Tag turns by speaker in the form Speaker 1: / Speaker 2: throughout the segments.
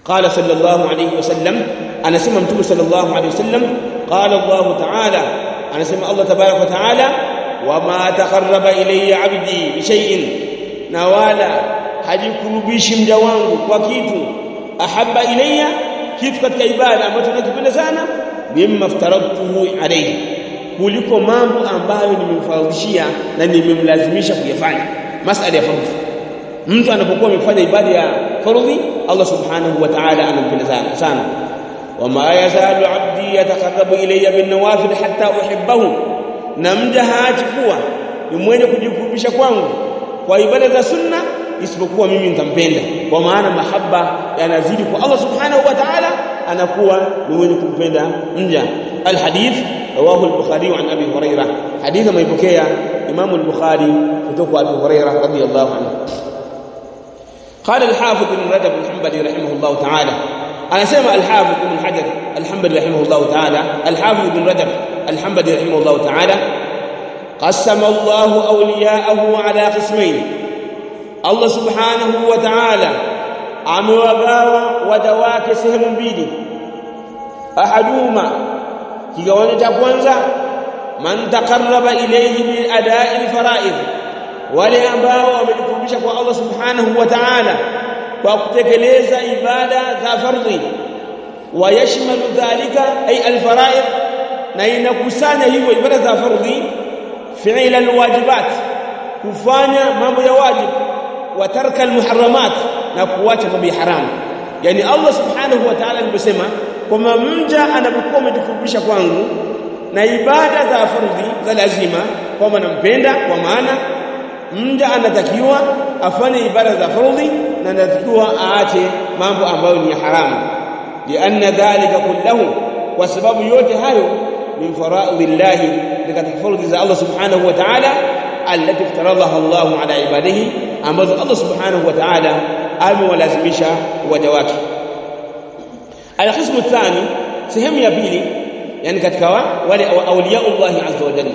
Speaker 1: قال صلى الله عليه وسلم أنا سمع متوب صلى الله عليه وسلم قال الله تعالى أنا سمع الله تبارك وتعالى وما تقرب إلي عبدي بشيء نوالا hajikurubishi mja wangu kwa kitu ahabba ilayya kitu katika ibada ambacho nakipenda sana mimma aftaradtuhu alayhi kuliko mambo ambayo nimemfaradhishia na nimemlazimisha kuyafanya masala ya fardhi mtu anapokuwa amefanya ibada ya fardhi Allah subhanahu wa ta'ala anampenda sana sana wama yazalu abdi yataqarrabu ilayya bin nawafil hatta uhibbahu na mja haachi kuwa ni mwenye kujikurubisha kwangu kwa ibada za sunna isipokuwa mimi nitampenda kwa maana mahaba yanazidi kwa Allah subhanahu wa ta'ala anakuwa ni mwenye kumpenda mja alhadith rawahu al-bukhari an abi hurairah hadith maipokea imam al-bukhari kutoka abi hurairah radiyallahu anhu قال الحافظ ابن رجب الحنبلي رحمه الله تعالى انا سمع الحافظ ابن حجر الحنبلي رحمه الله تعالى الحافظ ابن رجب الحنبلي رحمه الله تعالى قسم الله اولياءه على قسمين Allah subhanahu wa ta'ala amewagawa waja wake sehemu mbili ahaduma kigawanyo cha kwanza man taqarraba ilayhi bi ada'i al-fara'id wale ambao wamejikurubisha kwa Allah subhanahu wa ta'ala kwa kutekeleza ibada za fardhi wayashmalu dhalika ay al-fara'id na inakusanya hivyo ibada za fardhi fi'la al-wajibat kufanya mambo ya wajibu wa tarka almuharramat na kuacha mambo ya haramu yani Allah subhanahu wa ta'ala aliposema kwamba mja anapokuwa amejikurubisha kwangu na ibada za fardhi za lazima kwamba nampenda kwa maana mja anatakiwa afanye ibada za fardhi na anatakiwa aache mambo ambayo ni haramu lianna dhalika kullahu kwa sababu yote hayo min faraidhillahi ni katika fardhi za Allah subhanahu wa ta'ala التي افترضها الله على عباده ambazo Allah subhanahu wa ta'ala amewalazimisha waja wake alqismu thani sehemu ya pili yani katika wale awliyaullah azza wa jalla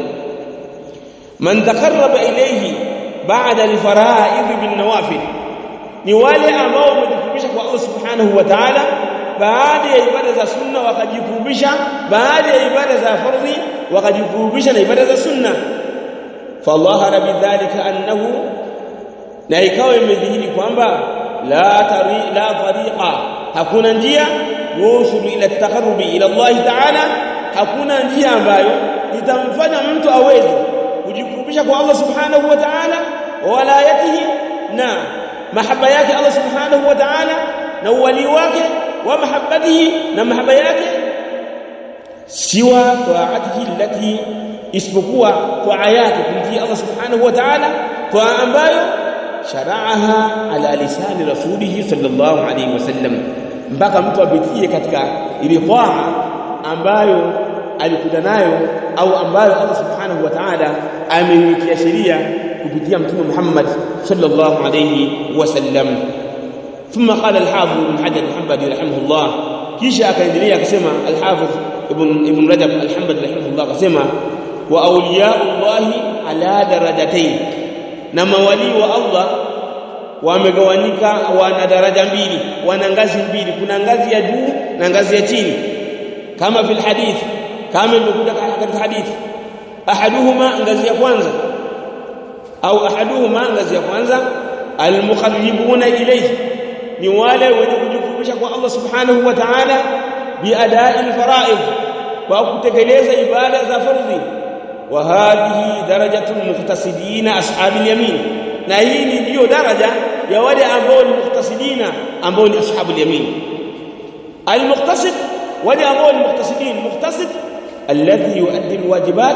Speaker 1: man taqarraba ilayhi ba'da alfara'id bin nawafil ni wale ambao wamejikurubisha kwa Allah subhanahu wa ta'ala baada ya ibada za sunna wakajikurubisha baada ya ibada za fardhi wakajikurubisha na ibada za sunna fadhahara bidhalika annahu na ikawa imedhihiri kwamba la tari la tariqa hakuna njia yusulu ila taqarrubi ila Allah ta'ala hakuna njia ambayo itamfanya mtu aweze kujikurubisha kwa Allah subhanahu wa ta'ala walayatihi na mahaba yake Allah subhanahu wa ta'ala na uwali wake wa mahabbatihi na mahaba yake siwa ta'atihi allati isipokuwa kwa yake kumtii Allah subhanahu wa ta'ala kwa ambayo shara'aha ala lisani rasulih sallallahu alayhi wasallam mpaka mtu apitie katika ile taa ambayo alikuja nayo au ambayo Allah subhanahu wa ta'ala ameiwekea sheria kupitia mtume Muhammad sallallahu alayhi wasallam ثم قال الحافظ ابن حجر الحنبلي رحمه الله kisha akaendelea akasema al-Hafidh ibn ibn Rajab al-Hanbali rahimahullah akasema wa awliyaullahi ala darajatayn na mawali wa Allah wamegawanyika wana daraja mbili wana ngazi mbili kuna ngazi ya juu na ngazi ya chini kama fil hadith kama imekuja katika hadithi ahaduhuma ngazi ya kwanza au ahaduhuma ngazi ya kwanza almuqarribuna ilayhi ni wale wenye kujikurubisha kwa Allah subhanahu wa ta'ala biadai alfara'id kwa kutekeleza ibada za fardhi wa hadhihi darajatu almuqtasidina ashabil yamin na hii ni ndio daraja ya wale ambao ni muqtasidina ambao ni ashabul yamin almuqtasid wale ambao ni muqtasidin muqtasid alladhi yuaddi alwajibat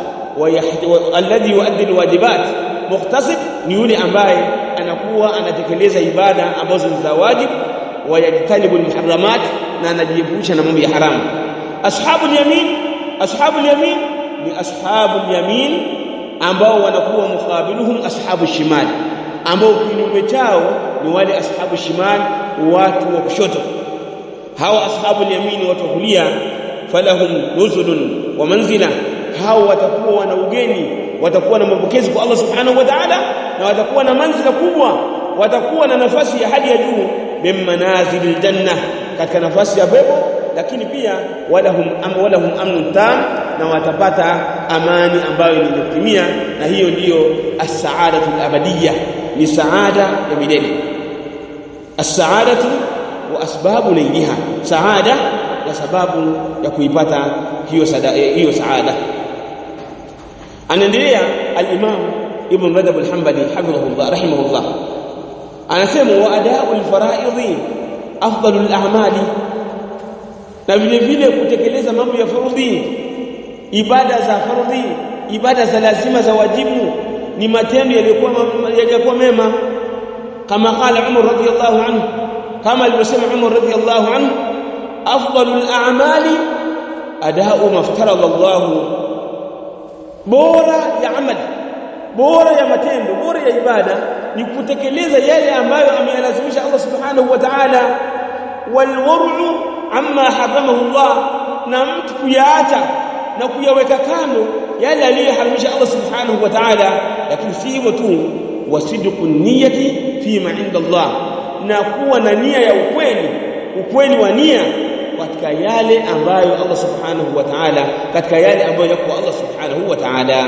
Speaker 1: alladhi yuaddi alwajibat muqtasid ni yule ambaye anakuwa anatekeleza ibada ambazo ni za wajibu wayajtanibu almuharramat na anajiepusha na mambo ya haramu ashabul yamin ashabul yamin ni ashabul yamin ambao wanakuwa mukabiluhum ashabu shimal ambao kinyume chao ni wale ashabu shimal watu wa kushoto hawa ashabul yamin watu wa kulia falahum nuzulun wa manzila hao watakuwa wana ugeni watakuwa na mapokezi kwa Allah subhanahu wa ta'ala na watakuwa na manzila kubwa watakuwa na nafasi ya hali ya juu min manazilil janna katika nafasi ya pepo lakini pia walahum am walahum amnun tam na watapata amani ambayo ni kutimia na hiyo ndiyo as-sa'adatu al-abadiyya ni saada ya milele as-sa'adatu wa asbabu nailiha saada na sababu ya kuipata hiyo sada, hiyo saada anaendelea al-imam ibn rajab al-hanbali hafidhahullah rahimahullah anasema wa ada'u al-fara'idhi afdalu al-a'mali na vile vile kutekeleza mambo ya fardhi ibada za fardhi ibada za lazima za wajibu ni matendo yaliyokuwa yaliyokuwa mema kama qala Umar radhiyallahu anhu kama alivyosema Umar radhiyallahu anhu afdalul a'mali ada'u maftarada Allah bora ya amali bora ya matendo bora ya ibada ni kutekeleza yale ambayo ameyalazimisha Allah subhanahu wa ta'ala walwar'u amma haramahu Allah na mtu kuyaacha na kuyaweka kando yale aliyoharamisha Allah subhanahu wa ta'ala lakini si hivyo tu wasidqu niyyati fima inda Allah na kuwa na nia ya ukweli ukweli wa nia katika yale ambayo Allah subhanahu wa ta'ala katika yale ambayo yako Allah subhanahu wa ta'ala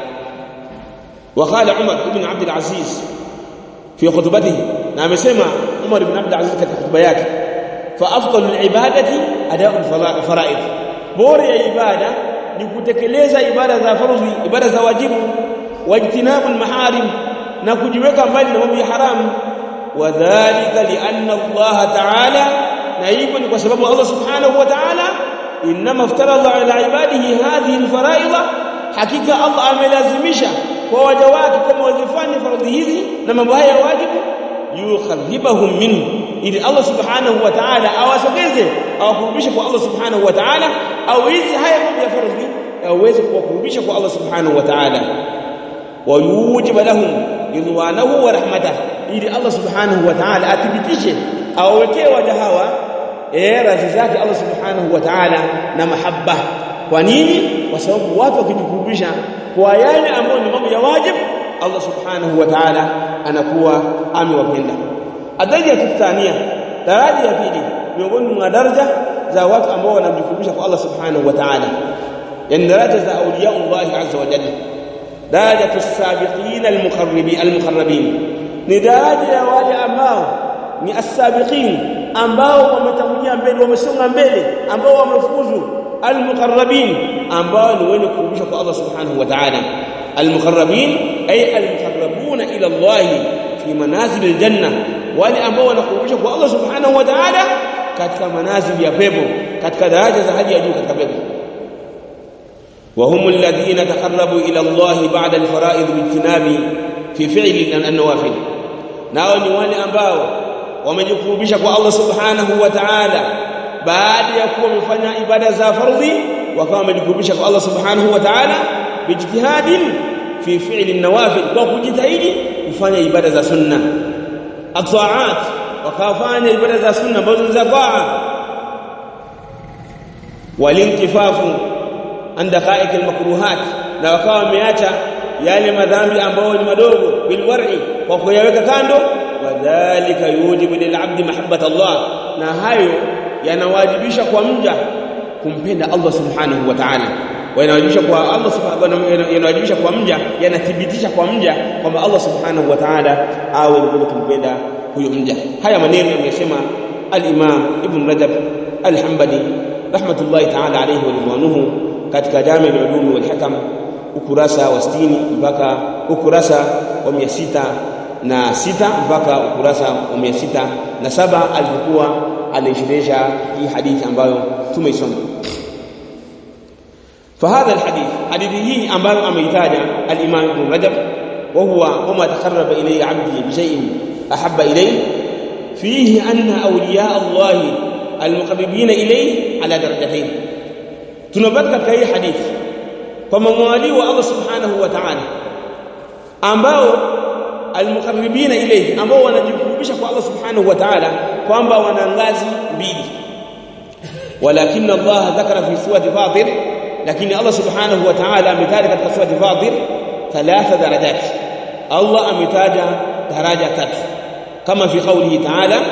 Speaker 1: وقال عمر بن عبد العزيز في خطبته نعم يسمع عمر بن عبد العزيز katika khutba yake فافضل العباده اداء الفرائض bora ya ibada ni kutekeleza ibada za fardhi ibada za wajibu wajtinabu almaharim na kujiweka mbali na mambo ya haramu wadhālika li'anna Allah ta'ala na hivyo ni kwa sababu Allah subhanahu wa ta'ala inma iftarada ala ibadihi hadhihi alfara'id hakika Allah amelazimisha kwa waja wake kama wazifanye faradhi hizi na mambo haya ya wajibu yukharribahum minhu ili Allah subhanahu wa ta'ala awasogeze awakurubishe kwa Allah subhanahu wa ta'ala au hizi haya mambo ya faradhi aweze kuwakurubisha kwa Allah subhanahu wa ta'ala wa yujibu lahum ridwanahu wa rahmatahu ili Allah subhanahu wa ta'ala athibitishe awawekee waja hawa eh radhi zake Allah subhanahu wa ta'ala na mahabba kwa nini kwa sababu watu wakijikurubisha kwa yale ambayo ni mambo ya wajibu Allah subhanahu wa ta'ala anakuwa amewapenda adaraja ya thania daraja ya pili miongoni mwa daraja za watu ambao wanamjikurubisha kwa Allah subhanahu wa ta'ala yani daraja za awliya Allah azza wa jalla daraja as-sabiqin al-muqarribin al-muqarrabin ni daraja ya wale ambao ni as-sabiqin ambao wametangulia mbele wamesonga mbele ambao wamefuzu al-muqarrabin ambao ni wenye kurudishwa kwa Allah subhanahu wa ta'ala al-muqarrabin ay al-muqarrabuna ila Allah fi manazil al-janna wale ambao wanakurudishwa kwa Allah subhanahu wa ta'ala katika manazil ya pepo katika daraja za hali ya juu katika pepo وهم الذين تقربوا الى الله بعد الفرائض باجتناب في فعل النوافل nao ni wale ambao wamejikurubisha kwa Allah subhanahu wa ta'ala baada ya kuwa wamefanya ibada za fardhi wakawa wamejikurubisha kwa Allah subhanahu wa ta'ala bijtihadin fi fi'li an-nawafil kwa kujitahidi kufanya ibada za sunna ataat wakafanya ibada za sunna ambazo ni za taa walinkifafu an daqa'iq al-makruhat na wakawa wameacha yale madhambi ambayo ni madogo bilwar'i kwa kuyaweka kando wadhālika yujibu lil'abdi mahabbata Allah na hayo yanawajibisha kwa mja kumpenda Allah subhanahu wa ta'ala yanawajibisha kwa Allah subhanahu yanawajibisha kwa mja yanathibitisha kwa mja kwamba Allah subhanahu wa ta'ala awe ni mwenye kumpenda huyo mja haya maneno yamesema al-Imam Ibn Rajab al-Hanbali rahmatullahi ta'ala alayhi wa ridwanuhu katika Jami' al-Ulum wal Hikam ukurasa wa 60 mpaka ukurasa wa 600 na sita mpaka ukurasa wa 600 na saba alipokuwa anaishirisha hii hadithi ambayo tumeisoma فهذا الحديث حديثه ambayo ameitaja al-Imam Ibn Rajab وهو وما تقرب إلي عبدي بشيء أحب إليه فيه أن أولياء الله المقربين إليه على درجتين tunapata katika hii hadithi kwamba mwali wa Allah subhanahu wa ta'ala ambao almuqarribina ilayhi ambao wanajikurubisha kwa Allah subhanahu wa ta'ala kwamba wana ngazi mbili walakin Allah dhakara fi surati Fatir lakini Allah subhanahu wa ta'ala ametaja katika surati Fatir thalatha darajat Allah ametaja daraja tatu kama fi qawlihi ta'ala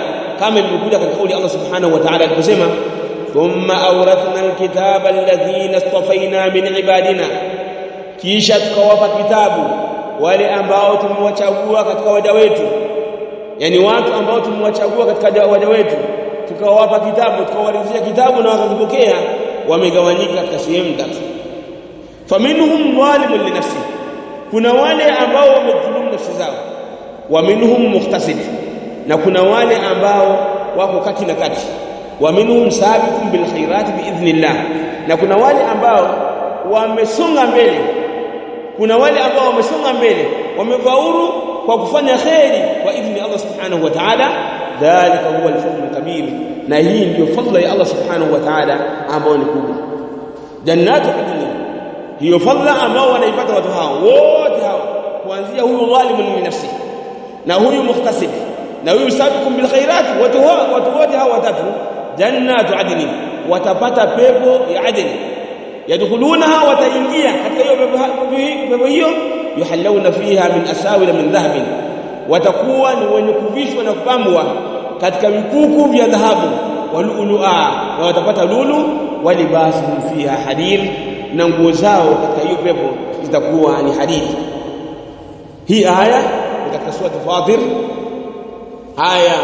Speaker 1: kama ilivyokuja katika kauli Allah subhanahu wa ta'ala aliposema thumma awrathna alkitaba alladhina istafaina min ibadina kisha tukawapa kitabu wale ambao tumewachagua katika waja wetu yani watu ambao tumewachagua katika waja wetu tukawapa kitabu tukawaridhia kitabu na wakakipokea wamegawanyika katika sehemu tatu faminhum zalimun li nafsi kuna wale ambao wamedhulumu nafsi zao wa minhum muqtasid na kuna wale ambao wako kati na kati wa minhum sabiqun bil khairat biidhnillah na kuna wale ambao wamesonga mbele kuna wale ambao wamesonga mbele wamefaulu kwa kufanya khairi kwa idhni Allah subhanahu wa ta'ala dhalika huwa al-fadl kabir na hii ndio fadla ya Allah subhanahu wa ta'ala ambao ni kubwa jannatu adni hiyo fadla ambao wanaipata watu hao wote hao kuanzia huyu dhalimun li nafsi na huyu mukhtasib na huyu sabiqun bil khairat watu watu wote hao watatu jannatu adni watapata pepo ya adni yadkhulunaha wataingia katika hiyo pepo hiyo yuhallawna fiha min asawil min dhahabin watakuwa ni wenye kuvishwa na kupambwa katika vikuku vya dhahabu walulua na watapata lulu walibasuhum fiha hadir na nguo zao katika hiyo pepo zitakuwa ni hadidi hii aya ni katika sura Fatir aya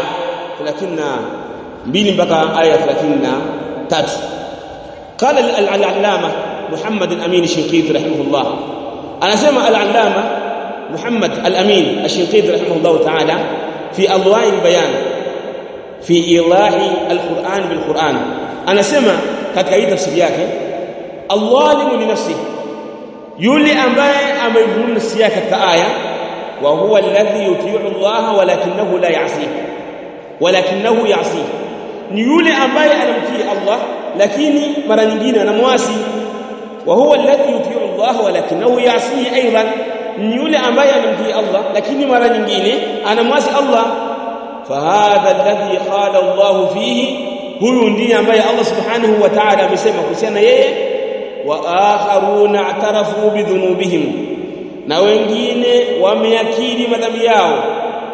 Speaker 1: 32 mpaka aya 33 قال العلامه محمد الامين الشنقيطي رحمه الله انا سمع العلامه محمد الامين الشنقيطي رحمه الله تعالى في اضواء البيان في ايضاح القران بالقران انا سمع katika hii tafsiri yake Allahu li nafsi yule ambaye ameidhulumu nafsi yake katika aya wa huwa alladhi yuti'u Allah walakinahu la ya'si walakinahu ya'si ni yule ambaye anamtii Allah lakini mara nyingine anamwasi wa huwa alladhi yuti'u Allah walakinahu ya'si aidan ni yule ambaye anamtii Allah lakini mara nyingine anamwasi Allah fahadha alladhi qala Allah fihi huyu ndiye ambaye Allah subhanahu wa ta'ala amesema kuhusiana yeye wa akharuna atarafu bidhunubihim na wengine wameakiri madhambi yao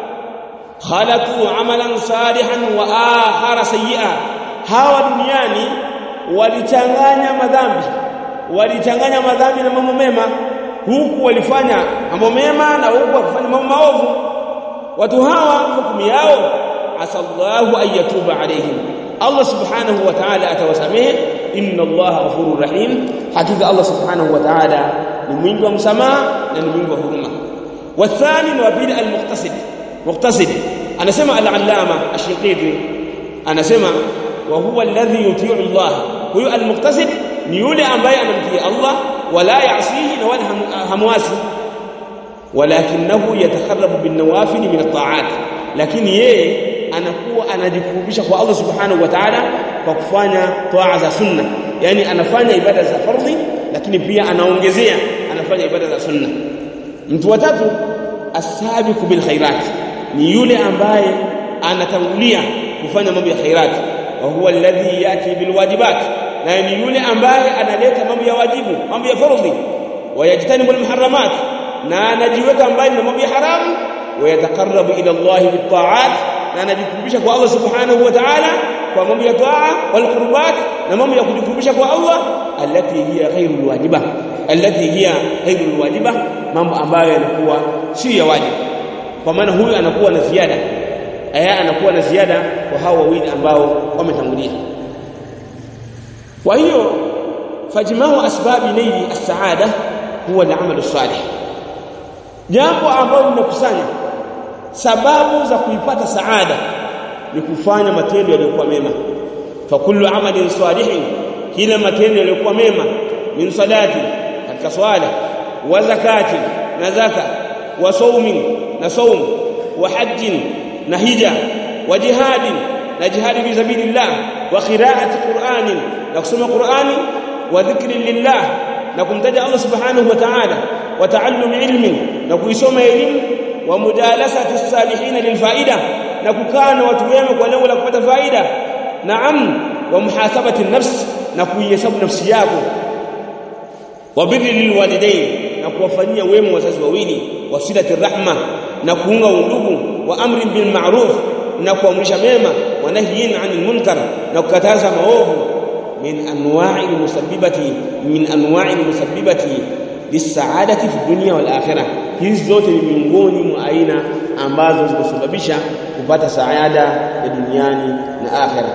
Speaker 1: khalatu amalan salihan wa akhara sayyi'a hawa duniani walichanganya madhambi walichanganya madhambi na mambo mema huku walifanya mambo mema na huku wakifanya mambo maovu watu hawa hukumu yao asallahu ayatuba alaihim Allah subhanahu wa ta'ala atawasamehe inna Allah ghafurur rahim hakika Allah subhanahu wa ta'ala ni mwingi wa msamaha na ni mwingi wa huruma wathani wa bil al-muqtasid muqtasid anasema al-allama ash-shiqiti anasema wa huwa alladhi yuti'u Allah huyu al-muqtasid ni yule ambaye anamtii Allah wala ya'sihi na wala hamwasi walakinahu yatakarrabu bin nawafil min at-ta'at lakini yeye anakuwa anajikurubisha kwa Allah subhanahu wa ta'ala kwa kufanya toa za sunna yani anafanya ibada za fardhi lakini pia anaongezea anafanya ibada za sunna mtu wa tatu asabiqu bil khairat ni yule ambaye anatangulia kufanya mambo ya khairat wa huwa alladhi yati bil wajibat na ni yule ambaye analeta mambo ya wajibu mambo ya fardhi wayajtanibu al muharramat na anajiweka mbali na mambo ya haramu wayataqarrabu ila Allah bit ta'at na anajikurubisha kwa Allah subhanahu wa ta'ala kwa mambo ya taa wal qurbat na mambo ya kujikurubisha kwa Allah allati hiya ghairul wajiba allati hiya ghairul wajiba mambo ambayo yanakuwa si ya wajibu kwa maana huyu anakuwa na ziada aya anakuwa na ziada kwa hao wawili ambao wametangulia kwa hiyo fajmau asbabi naili as-saada huwa al-amal as-salih jambo ambalo linakusanya sababu za kuipata saada ni kufanya matendo yaliyokuwa mema fa kullu amalin salihin kila matendo yaliyokuwa mema min salati katika swala wa zakati na zaka wa saumin na saum wa hajjin na hija wa jihadin na jihadi fi sabilillah wa qira'ati qur'anin na kusoma qur'ani wa dhikrin lillah na kumtaja Allah subhanahu wa ta'ala wa ta'allum ilmin na kuisoma elimu wa mujalasati salihin lilfaida na kukaa na watu wema kwa lengo la kupata faida naam wa muhasabati nafs na kuihesabu nafsi yako wa birri lilwalidain na kuwafanyia wema wazazi wawili wa silati rahma na kuunga undugu wa amri bil ma'ruf na kuamrisha mema wa nahyin 'anil munkar na kukataza maovu min anwa'i musabbibati min anwa'i musabbibati lisaadati fi dunya wal akhirah hizi zote ni miongoni mwa aina ambazo zinasababisha kupata saada ya duniani na akhirah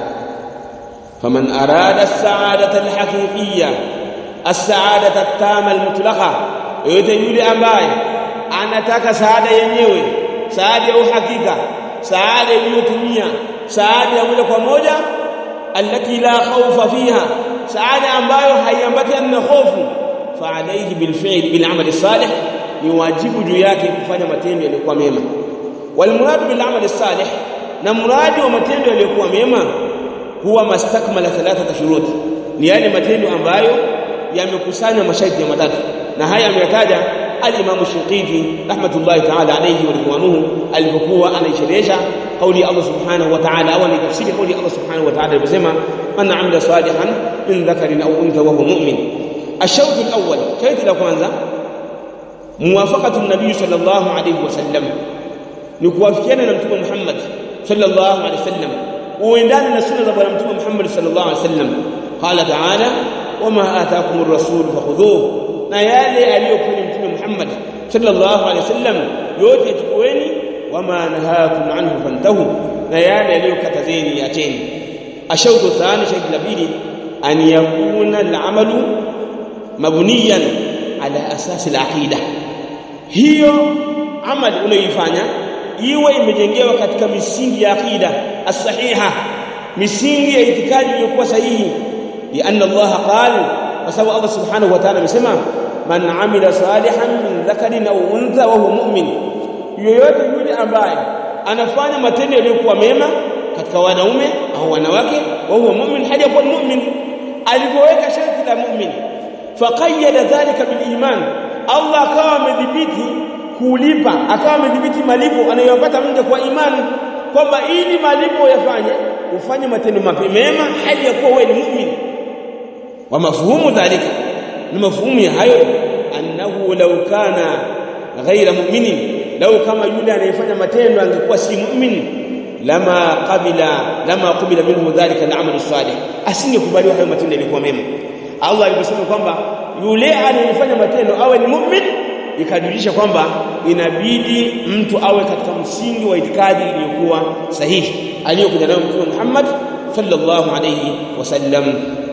Speaker 1: faman arada as-sa'adata al-haqiqiyya as-sa'adata at-tama al-mutlaqa yote yule ambaye anataka saada yenyewe saada ya uhakika saada iliyotumia saada ya moja kwa moja alati la khawfa fiha saada ambayo haiambatani na hofu fa alayhi bil fi'l bil amal salih ni wajibu juu yake kufanya matendo yaliyokuwa mema wal murad bil amal salih na muradi wa matendo yaliyokuwa mema huwa mastakmala thalathata shurut ni yale matendo ambayo yamekusanya masharti ya matatu na haya ameyataja al-Imam Shinqiti rahmatullahi ta'ala alayhi wa ridwanuhu alipokuwa anaisherehesha kauli Allah subhanahu wa ta'ala au anatafsiri kauli Allah subhanahu wa ta'ala aliposema man amila salihan min dhakarin aw untha wa huwa mu'min الشوط الأول شيء la kwanza muwafaqatu an-nabiy sallallahu alayhi wasallam ni kuwafikiana na mtume Muhammad sallallahu alayhi wasallam uendane na sunna za bwana mtume Muhammad sallallahu alayhi wasallam qala ta'ala wama ataakum ar-rasul fakhudhuhu na yale aliyokuwa mtume Muhammad sallallahu alayhi wasallam yote chukueni wama nahakum anhu fantahu na yale aliyokatazeni acheni ashautu thani shaidi la pili an yakuna al-amalu mabniyan ala asasi al-aqida hiyo amali unayoifanya iwe imejengewa katika misingi ya aqida as-sahiha misingi ya itikadi iliyokuwa sahihi lianna Allah qala kwa sababu Allah subhanahu wa ta'ala amesema man amila salihan min dhakarin au untha wa huwa mu'min yoyote yule ambaye anafanya matendo yaliyokuwa mema katika wanaume au wanawake wa huwa mu'min hadi kuwa mu'min alipoweka sharti la mu'min faqayyada dhalika bil iman Allah akawa amedhibiti kulipa akawa amedhibiti malipo anayopata mja kwa imani kwamba ili malipo yafanye ufanye matendo mema hadi ya kuwa wewe ni mu'min wa mafhumu dhalika ni mafhumu ya hayo annahu law kana ghaira mu'minin law kama yule anayefanya matendo angekuwa si mu'min lama qabila lama qabila minhu dhalika al-amal salih asingekubaliwa hayo matendo yalikuwa mema Allah aliposema kwamba yule anayefanya matendo awe ni mu'min ikajulisha kwamba inabidi mtu awe katika msingi wa itikadi iliyokuwa sahihi aliyokuja nayo Mtume Muhammad sallallahu alayhi wasallam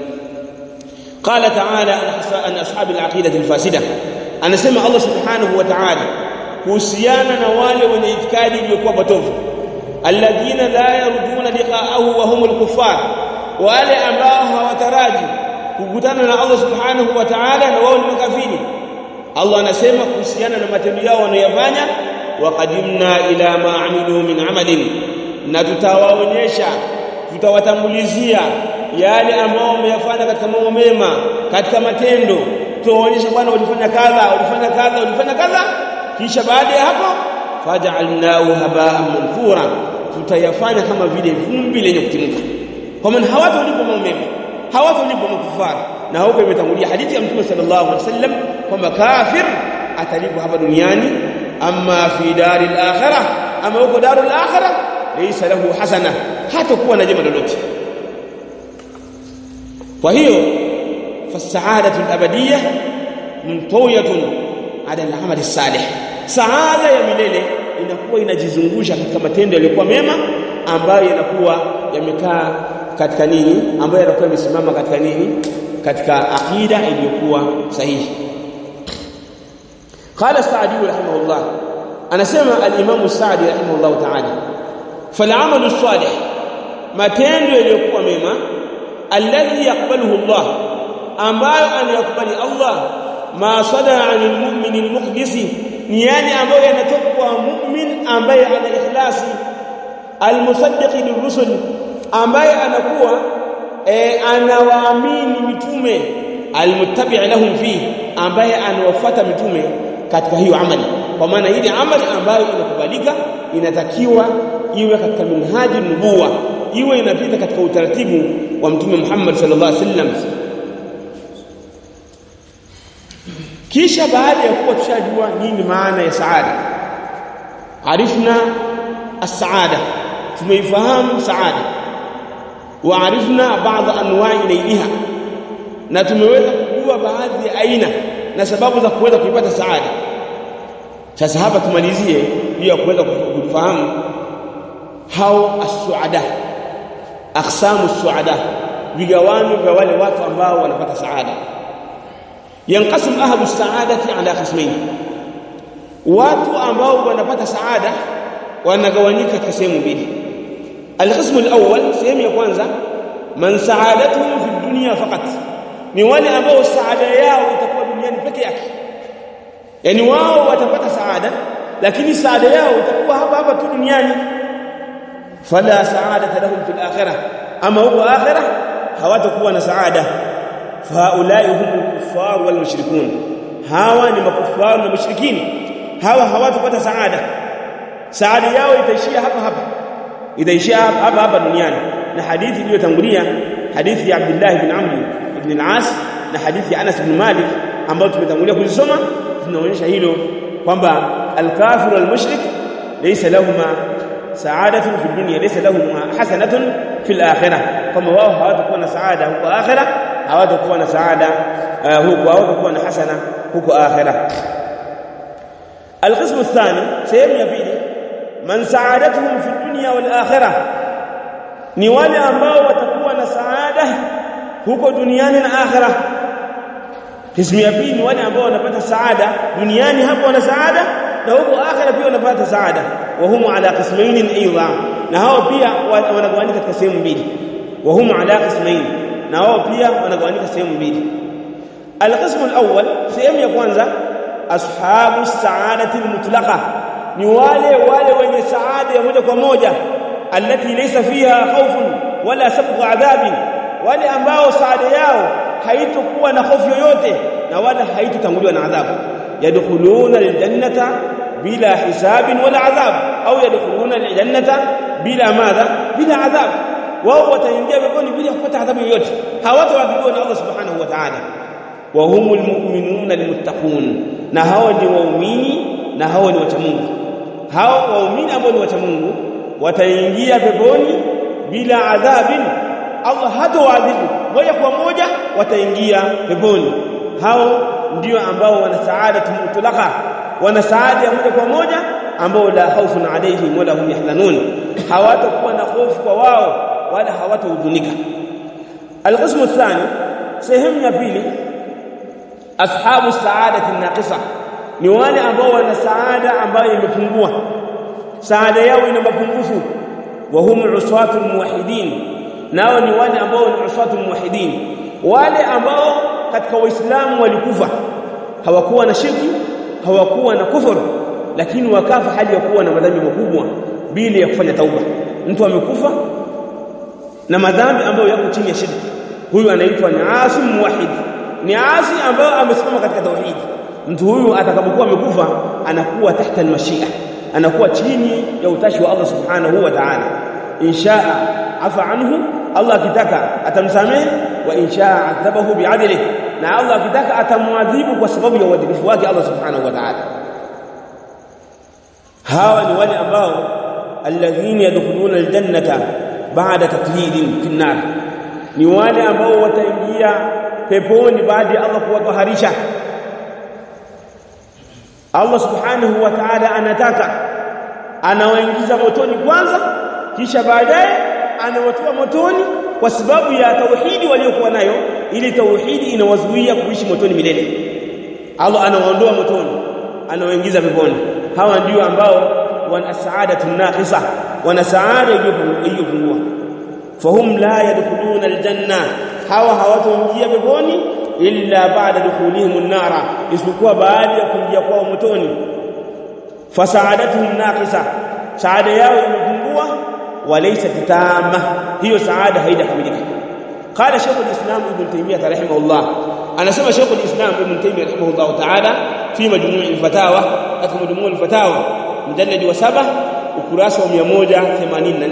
Speaker 1: قال تعالى عن اصحاب العقيده الفاسده anasema Allah subhanahu wa ta'ala kuhusiana na wale wenye itikadi iliyokuwa potofu alladhina la yarjuna liqa'ahu wa humul kuffar wale ambao hawataraji kukutana na Allah subhanahu wa ta'ala na wao ni makafiri Allah anasema kuhusiana na matendo yao wanayofanya waqadimna ila ma amilu min amalin na tutawaonyesha tutawatambulizia yale ambao wameyafanya katika mambo mema katika matendo tuwaonyesha bwana ulifanya kadha ulifanya kadha ulifanya kadha kisha baada ya hapo faj'alnahu haba'an manthura tutayafanya kama vile vumbi lenye kutimka kwa maana hawatolipa mambo mema hawatolipa makufara na huko imetangulia hadithi ya mtume sallallahu alaihi wasallam kwamba kafir atalipwa hapa duniani amma fi daril akhirah ama huko darul akhirah laysa lahu hasana hatakuwa na jema lolote kwa hiyo fasaadatu al-abadiyya mtawiyatun ala al-amal salih saada ya milele inakuwa inajizungusha katika matendo yaliyokuwa mema ambayo yanakuwa yamekaa katika nini ambayo yanakuwa yamesimama katika nini katika akida iliyokuwa sahihi qala sa'di rahimahullah anasema al-imam sa'di rahimahullah ta'ala fal-amalu salih matendo yaliyokuwa mema alladhi yaqbaluhu Allah ambayo anayakubali Allah ma sada 'anil mu'min al-mukhlis ni yale ambayo yanatoka kwa mu'min ambaye ana ikhlasi al-musaddiq lirrusul ambaye anakuwa e, anawaamini mitume al-muttabi' lahum fi ambaye anawafuata mitume katika hiyo amali kwa maana ile amali ambayo inakubalika inatakiwa iwe katika minhaji nubuwa iwe inapita katika utaratibu wa mtume Muhammad sallallahu alaihi wasallam kisha baada ya kuwa tushajua nini maana ya saada arifna as-saada tumeifahamu saada waarifna baadhi anwa'i nailiha na tumeweza kujua baadhi ya aina na sababu za kuweza kuipata saada sasa hapa tumalizie hiyo kuweza kufahamu hao as-suada aqsamu as-suada vigawanyo vya wale watu ambao wanapata saada yanqasim ahlu as-saadati ala qismayn watu ambao wanapata saada wanagawanyika katika sehemu mbili alqismu alawwal sehemu ya kwanza man saadatuhum fi dunya faqat ni wale ambao saada yao itakuwa duniani peke yake yani wao watapata saada lakini saada yao itakuwa hapa hapa tu duniani fala saadata lahum fil akhirah ama huko akhirah hawatakuwa na saada faulai hum kuffar wal mushrikun hawa ni makufar na mushrikini hawa hawatapata saada saada yao itaishia hapa hapa itaishia hapa hapa duniani na hadithi iliyotangulia hadithi ya Abdullah ibn Amr ibn al-As na hadithi ya Anas ibn Malik ambayo tumetangulia kuzisoma zinaonyesha hilo kwamba al-kafir wal-mushrik laysa lahumma sa'adatun fi dunya laysa lahumma hasanatun fi al-akhirah kama wao hawatakuwa na saada huko akhirah hawatakuwa na saada huko hawatakuwa na hasana huko akhirah القسم الثاني سيم يبيني من سعادتهم في الدنيا والآخرة ni wale ambao watakuwa na saada huko duniani na akhira kismu ya pili ni wale ambao wanapata saada duniani hapo wana saada na huko akhira pia wanapata saada wa humu ala qismain aidha na hao pia wanagawanyika katika sehemu mbili wa humu ala qismain na hao pia wanagawanyika sehemu mbili alqismu alawwal sehemu ya kwanza ashabu saadati almutlaqa ni wale wale wenye saada ya moja kwa moja alati laysa fiha khawfun wala sabqu adhabin wale ambao saada yao haitokuwa na hofu yoyote na wala haitotanguliwa na adhabu yadkhuluna aljannata bila hisabin wala adhab au yadkhuluna aljannata bila madha bila adhab wao wataingia peponi bila kupata adhabu yoyote hawataadhibiwa na Allah subhanahu wa ta'ala wa humul mu'minuna almuttaqun na hao ni waumini na hao ni wacha Mungu hao waumini ambao ni wacha Mungu wataingia peponi bila adhabin Allah hatawaadhibu moja kwa moja wataingia peponi hao ndio ambao wana saada mutlaqa wana saada ya moja kwa moja ambao la haufun alaihim wala hum yahzanun hawatakuwa na hofu kwa wao wala hawatahuzunika alqismu athani sehemu ya pili ashabu saadati naqisa ni wale ambao wana saada ambayo imepungua saada yao ina mapungufu wa hum usatul muwahhidin nao ni wale ambao ni usatul muwahhidin wale ambao katika waislamu walikufa hawakuwa na shirki hawakuwa na kufuru lakini wakafa hali ya kuwa na madhambi makubwa bila ya kufanya tauba mtu amekufa na madhambi ambayo yako chini ya shirki huyu anaitwa ni asim muwahhid ni asi ambayo amesimama katika tauhidi mtu huyu atakapokuwa amekufa anakuwa tahta almashia anakuwa chini ya utashi wa Allah subhanahu wa ta'ala inshaa afa anhu Allah akitaka atamsamehe wa inshaa adhabahu bi'adlihi na Allah akitaka atamwadhibu kwa sababu ya uadilifu wake Allah subhanahu wa ta'ala hawa ni wale ambao alladhina yadkhuluna aljannata ba'da taklidin fi nar ni wale ambao wataingia peponi baada ya Allah kuwataharisha Allah subhanahu wa ta'ala anataka anawaingiza motoni kwanza kisha baadaye anawatoa motoni kwa sababu ya tauhidi waliokuwa nayo ili tauhidi inawazuia kuishi motoni milele Allah anawaondoa motoni anawaingiza peponi hawa ndio ambao wana saadatu naqisa wana saada iliyopungua fahum la yadkhuluna aljanna hawa hawataingia peponi illa ba'da dukhulihim an-nara isipokuwa baada ya kuingia kwao motoni fasaadatuhum naqisa saada yao imepungua walaysa tama hiyo saada haijakamilika qala shaykh al-islam ibn taymiyyah rahimahullah anasema shaykh al-islam ibn taymiyyah rahimahullah ta'ala fi majmu' al-fatawa katika majmu' al-fatawa mujallad wa 7 ukurasa wa 184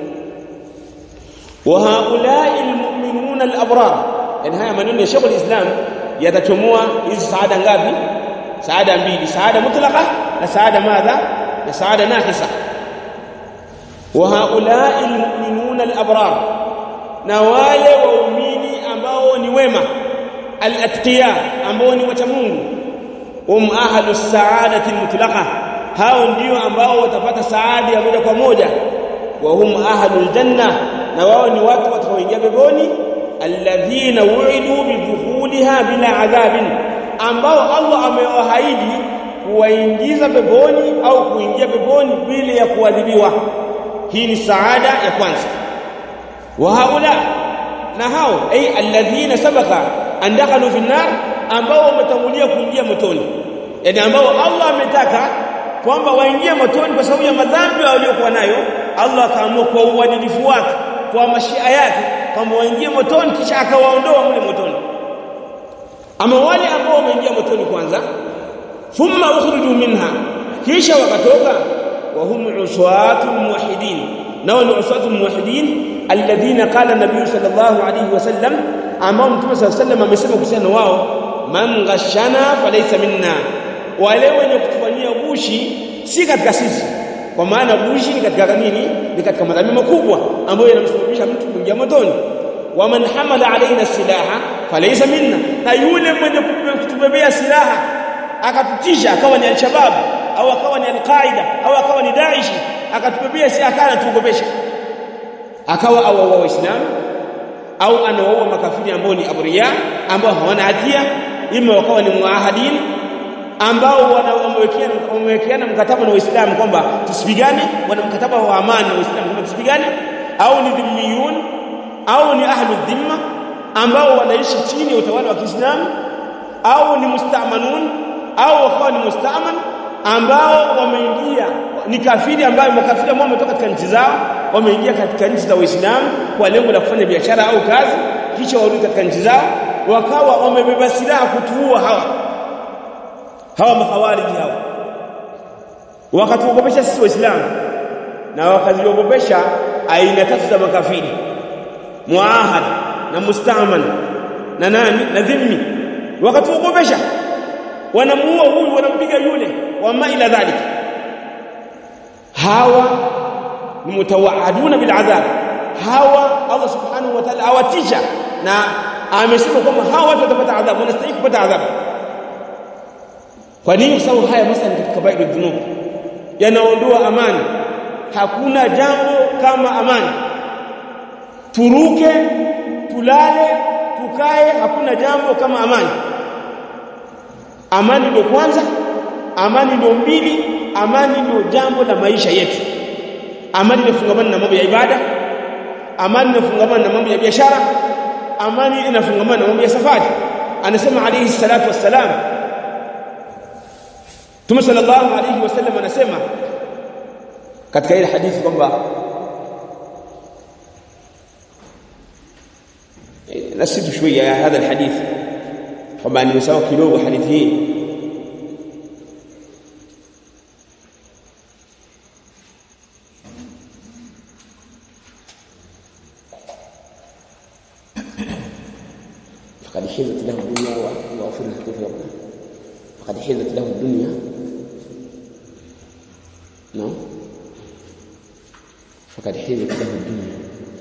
Speaker 1: wa haula'i al-mu'minuna al-abrar yani haya maneno ya Sheikh al-Islam yatachomoa hizi saada ngapi saada mbili saada mutlaqa na saada madha na saada naqisa wa haulai almu'minuna alabrar na wale waumini ambao ni wema alatqiya ambao ni wacha Mungu hum ahlu saadati almutlaqa hao ndio ambao watapata saada ya moja kwa moja wa hum ahlu aljanna na wao ni watu watakaoingia peponi alladhina wu'idu bidukhuliha bila adhabin ambao Allah amewaahidi kuwaingiza peponi au kuingia peponi bila ya kuadhibiwa hii ni saada ya kwanza wa haula na hao ay alladhina sabaka an dakhalu fi nar ambao wametangulia kuingia motoni yani ambao Allah ametaka kwamba waingie motoni kwa sababu ya madhambi waliokuwa nayo Allah akaamua kwa uadilifu wake kwa mashia yake kwamba waingie motoni kisha akawaondoa mle motoni ama wale ambao wameingia motoni kwanza thumma ukhriju minha kisha wakatoka wa hum uswatul muwahhidin nao ni uswatul muwahhidin alladhina qala nabii sallallahu alayhi wasallam ambao mtume sallallahu alayhi wasallam amesema kuhusiana wao man ghashana falaysa minna wale wenye kutufanyia gushi si katika sisi kwa maana gushi ni katika nini ni katika madhambi makubwa ambayo yanamsababisha mtu kuingia motoni wa man hamala alaina silaha falaysa minna na yule mwenye kutubebea silaha akatutisha akawa ni al-shabab au akawa ni al-qaida au akawa ni daishi akatubebea si akana tuogopesha akawa awaua waislamu au anawaua makafiri ambao ni abriya ambao hawana hatia ima wakawa ni muahadin ambao wamewekeana mkataba na waislamu kwamba tusipigane wana mkataba wa amani na waislamu kwamba tusipigane au ni dhimmiyun au ni ahlu dhimma ambao wanaishi chini ya utawala wa Kiislamu au ni mustamanun au wakawa ni mustaman ambao wameingia ni kafiri ambayo makafiri ambao wametoka katika nchi zao wameingia katika nchi za Waislamu kwa lengo la kufanya biashara au kazi kisha warudi katika nchi zao wakawa wamebeba silaha kutuua hawa hawa mahawariji hawa wakatuogopesha sisi waislamu na wakaziogopesha aina tatu za makafiri muahad na mustaman na nani na dhimmi wakatuogopesha wanamuua huyu wanampiga yule wama ila dhalika hawa ni mutawaaduna bil adhab hawa Allah subhanahu wa ta'ala awatisha na amesema kwamba hawa watu watapata adhabu wanastahili kupata adhabu kwa nini kwa sababu haya masala katika kabairu dhunub yanaondoa amani hakuna jambo kama amani turuke tulale tukae hakuna jambo kama amani amani ndio kwanza amani ndio mbili amani ndio jambo la maisha yetu amani inafungamana na mambo ya ibada amani inafungamana na mambo ya biashara amani inafungamana na mambo ya safari anasema alayhi salatu wassalam Mtume sallallahu alayhi wasallam anasema katika ile hadithi kwamba nasitu shويه ya hadha alhadith kwamba nimesahau kidogo hadithi hii فقد حيزت له الدنيا وأفرزت كيف يقول فقد حيزت له الدنيا نعم فقد حيزت له الدنيا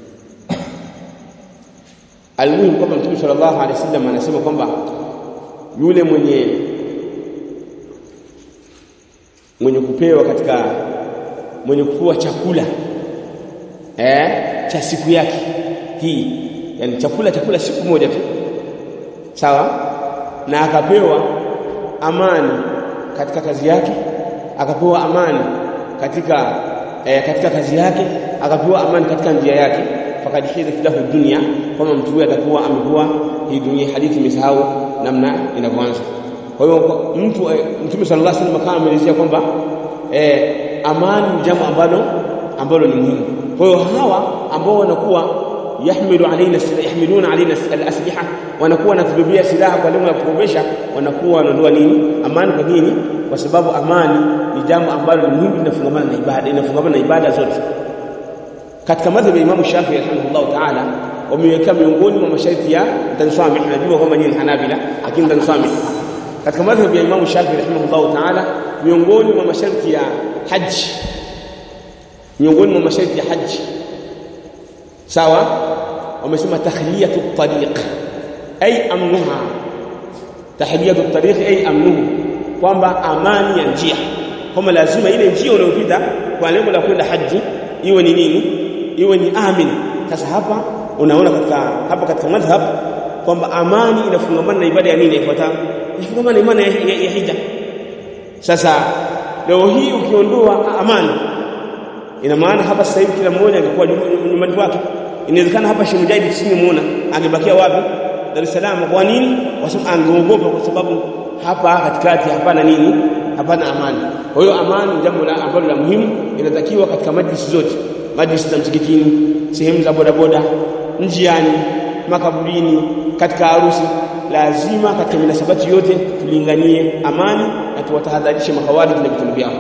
Speaker 1: almuhimu kwamba mtume sallallahu alaihi wasallam anasema kwamba yule mwenye mwenye kupewa katika mwenye kupewa chakula eh cha siku yake hii yani chakula chakula siku moja tu sawa na akapewa amani katika kazi yake akapewa amani katika eh, katika kazi yake akapewa amani katika njia yake fakad hidat lahu dunya kama mtu huyo atakuwa amekuwa hii dunia hadithi imesahau namna inavyoanza kwa hiyo mtu mtume sallallahu alaihi wasallam kama ameelezea kwamba eh, amani ni jambo ambalo ambalo ni muhimu kwa hiyo hawa ambao wanakuwa yahmilu alaina yahmiluna alaina alasliha wanakuwa wanatubebea silaha kwa lengo la kukomesha wanakuwa wanaondoa nini amani kwa nini kwa sababu amani ni jambo ambalo ni muhimu linafungamana na ibada inafungamana na ibada zote katika madhhabi ya Imam Shafi'i rahimahullah ta'ala wameweka miongoni mwa masharti ya tansamih najua kwamba ni Hanabila lakini tansamih katika madhhabi ya Imam Shafi'i rahimahullah ta'ala miongoni mwa masharti ya haji miongoni mwa masharti ya haji sawa wamesema tahliyatu tariq ay amnuha tahliyatu tariq ay amnuhu kwamba amani ya njia kwamba lazima ile njia unayopita kwa lengo la kwenda haji iwe ni nini iwe ni amin sasa hapa unaona katika hapa katika madhhab kwamba amani inafungamana na ibada ya nini ifuatayo inafungamana na imani ya, ya, ya hija sasa leo hii ukiondoa amani ina maana hapa sasa hivi kila mmoja angekuwa nyumbani kwake inawezekana hapa Sheikh Mujahid tusingemuona angebakia wapi Dar es Salaam kwa nini kwa sababu angeogopa kwa sababu hapa katikati hapana nini hapana amani kwa hiyo amani ni jambo ambalo la muhimu inatakiwa katika majlisi zote majlisi za msikitini sehemu za bodaboda njiani makaburini katika harusi lazima katika minasabati yote tulinganie amani na tuwatahadharishe mahawariji na vitendo vyao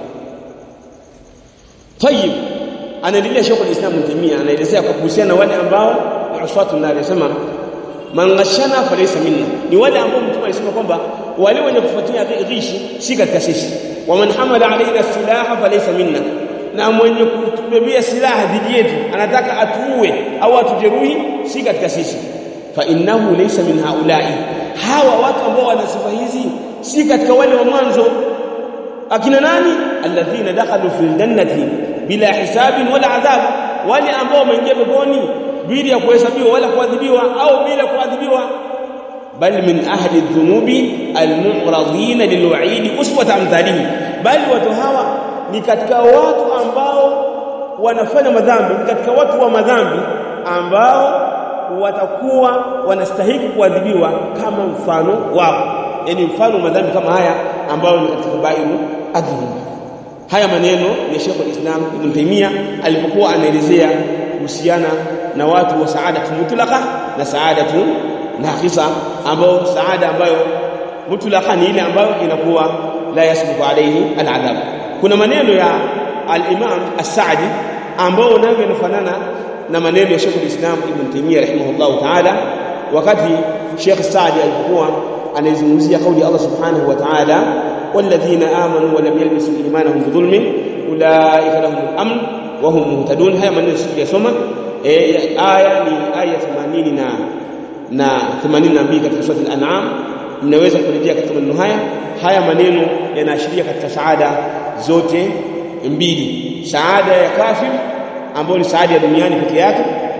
Speaker 1: tayib anaendelea Sheikh al-Islam Mtimia anaelezea kwa kuhusiana na wale ambao ni uswatu na anasema man ghashana falaysa minna ni wale ambao mtume alisema kwamba wale wenye kufuatia ghishi si katika sisi wa man hamala alaina silaha falaysa minna na mwenye kutubebea silaha dhidi yetu anataka atuue au atujeruhi si katika sisi fa innahu laysa min haulai hawa watu ambao wana sifa hizi si katika wale wa mwanzo akina nani alladhina dakhalu fil jannati bila hisabin wala adhab wale ambao wameingia peponi bila ya kuhesabiwa wala kuadhibiwa au bila kuadhibiwa bal min ahli dhunubi almu'radhin lilwa'id uswat amthalihi bali watu hawa ni katika watu ambao wanafanya madhambi ni katika watu wa madhambi ambao watakuwa wanastahili kuadhibiwa kama mfano wao yani mfano wa madhambi kama haya ambayo ni katika bairu adhunub haya maneno ya Sheikh al-Islam Ibn Taymiyyah alipokuwa anaelezea kuhusiana na watu wa saadatu mutlaqa na saadatu naqisa ambao saada ambayo mutlaqa ni ile ambayo inakuwa la yasbiqu alayhi al-adhab kuna maneno ya al-Imam as-Sa'di ambao nayo yanafanana na maneno ya Sheikh al-Islam Ibn Taymiyyah rahimahullah ta'ala wakati Sheikh Sa'di alipokuwa anaizungumzia kauli ya Allah subhanahu wa ta'ala والذين آمنوا ولم يلبسوا إيمانهم بظلم أولئك لهم الأمن وهم مهتدون هيا maneno sijasoma eh aya ni aya 80 na na 82 katika sura al-an'am mnaweza kurejea katika maneno haya haya maneno yanaashiria katika saada zote mbili saada ya kafir ambayo ni saada ya duniani peke yake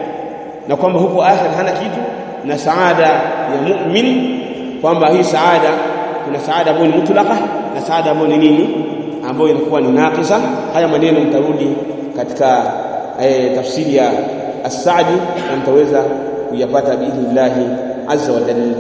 Speaker 1: na kwamba huko akhir hana kitu na saada ya mu'min kwamba hii saada kuna saada ambayo ni mutlaqa na saada ambayo ni nini ambayo inakuwa ni naqisa haya maneno mtarudi katika eh, tafsiri ya as-Sa'di na mtaweza kuyapata biidhnillah azza wa jalla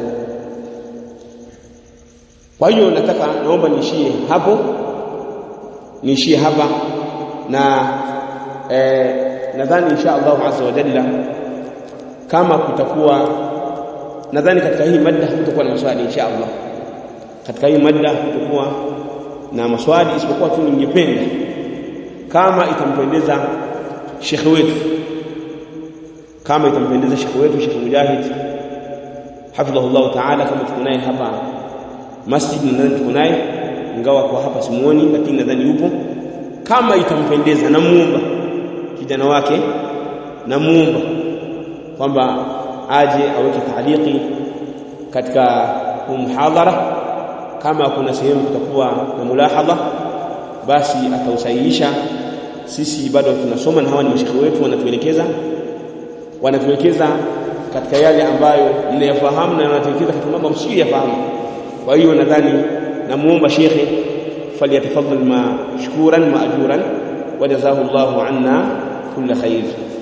Speaker 1: kwa hiyo nataka naomba niishie hapo niishie hapa na eh, nadhani insha Allah azza wa jalla kama kutakuwa nadhani katika hii mada kutakuwa na maswali insha Allah katika hii mada kutakuwa na maswali isipokuwa tu ningependa kama itampendeza shekhe wetu kama itampendeza shekhe wetu Sheikh Mujahid hafidhahullah ta'ala kama tuko naye hapa masjid nadhani tuko naye ingawa kwa hapa simuoni lakini nadhani yupo kama itampendeza namuomba kijana wake namuomba kwamba aje aweke taaliki katika huu muhadhara kama kuna sehemu kutakuwa na mulahadha basi atausahihisha sisi bado tunasoma na hawa ni mashekhe wetu wanatuelekeza wanatuelekeza katika yale ambayo mnayafahamu na wanatuelekeza katika mambo msiyoyafahamu kwa hiyo nadhani namuomba shekhe falyatafaddal mashkuran maajuran wajazahu Allahu anna kulla khair